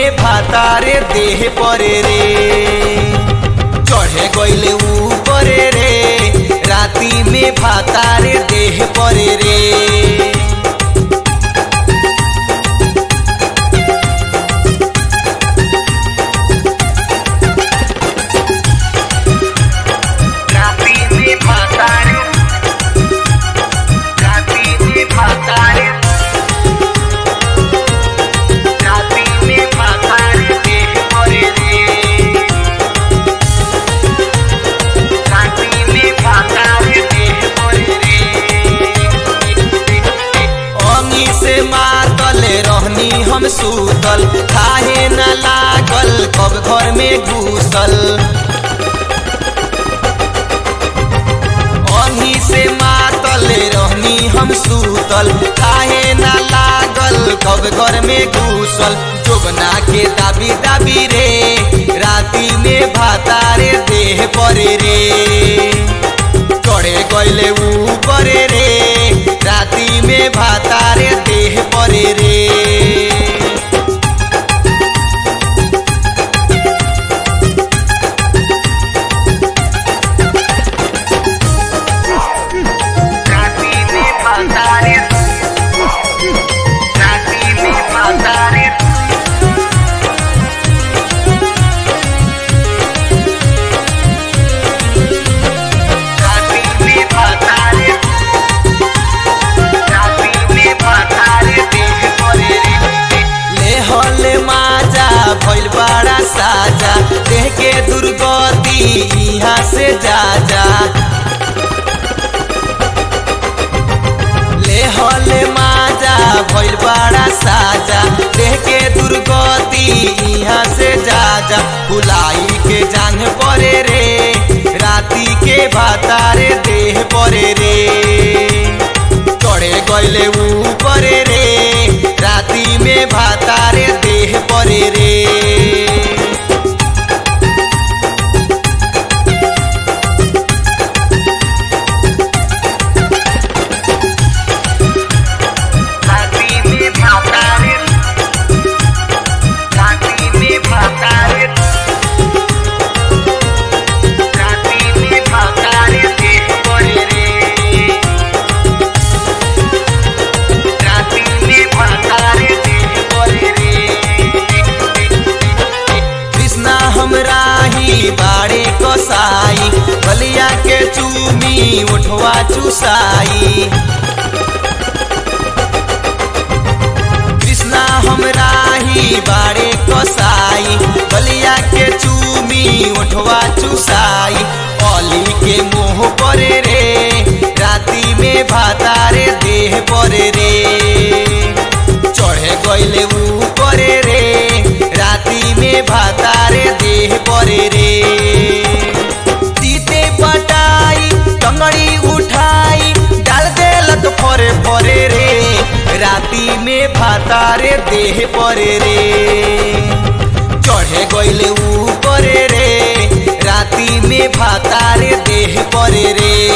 में भातारे देह परे रे चढ़े गइले ऊपरे रे राती में भातारे देह परे रे राती में भातारे राती में भातारे राती में भातारे देह परे रे राती में भातारे देह परे रे अंगी से मातल रहनी हम सूतल काहे न लागल कब घर में घुसल अंगी से मातल रहनी हम सूतल काहे न लागल कब घर में घुसल जोगना के दाबी दाबी रे राती में भातारे देह परे रे चढ़े गइले ऊपरे रे राती में भातारे देह परे रे राती में भातारे राती में भातारे राती में भातारे राती में भातारे देह परे रे ले हले माजा भइल बड़ा साजा देह के दुर्गति यहाँ से जा जा ले हले माजा भइल बड़ा साजा देह के दुर्गति यहाँ से जा जा फुलाई के जांग परे रे राती के भातारे देह परे रे चढ़े गइले ऊपरे रे राती में भातारे देह परे रे राती में भातारे राती में भातारे राती में भातारे देह परे रे राती में भातारे देह परे रे कृष्णा हमरा ही बाड़े कसाई बलिया के चूमी उठवा चुसाई कृष्णा हमरा ही बाड़े कसाई बलिया के चूमी उठवा चुसाई अली के मुंह परे रे राती में भातारे देह परे रे चढ़े गइले ऊपरे रे राती में भातारे देह परे रे तीते पटाई टंगड़ी उठाई डाल देलक फरे फरे रे राती में भातारे देह परे रे चढ़े गइले ऊपरे रे राती में भातारे देह परे रे